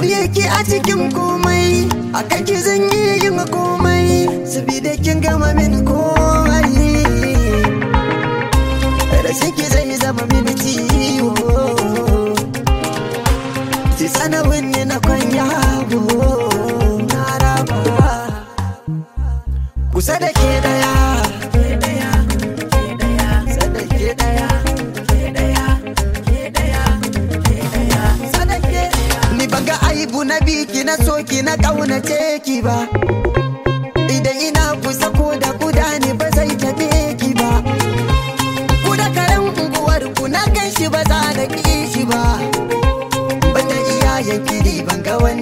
Soyayya ki a cikin komai a ki zan yi yin komai Sabida kin gama min komai Rashin ki zai zama min ciwo Ki sanarwin ne na kwanya na raba Kusa da ke daya Kusa da ke daya Sadake Ni ban ga aibu na biki na soki na kaunace ki ba Idan ina kusa ko da kuda ne ba zai tabe ki ba Ku da karen unguwar ku na gan shi ba za na ki shi ba Banda iyayen kiri ban ga wani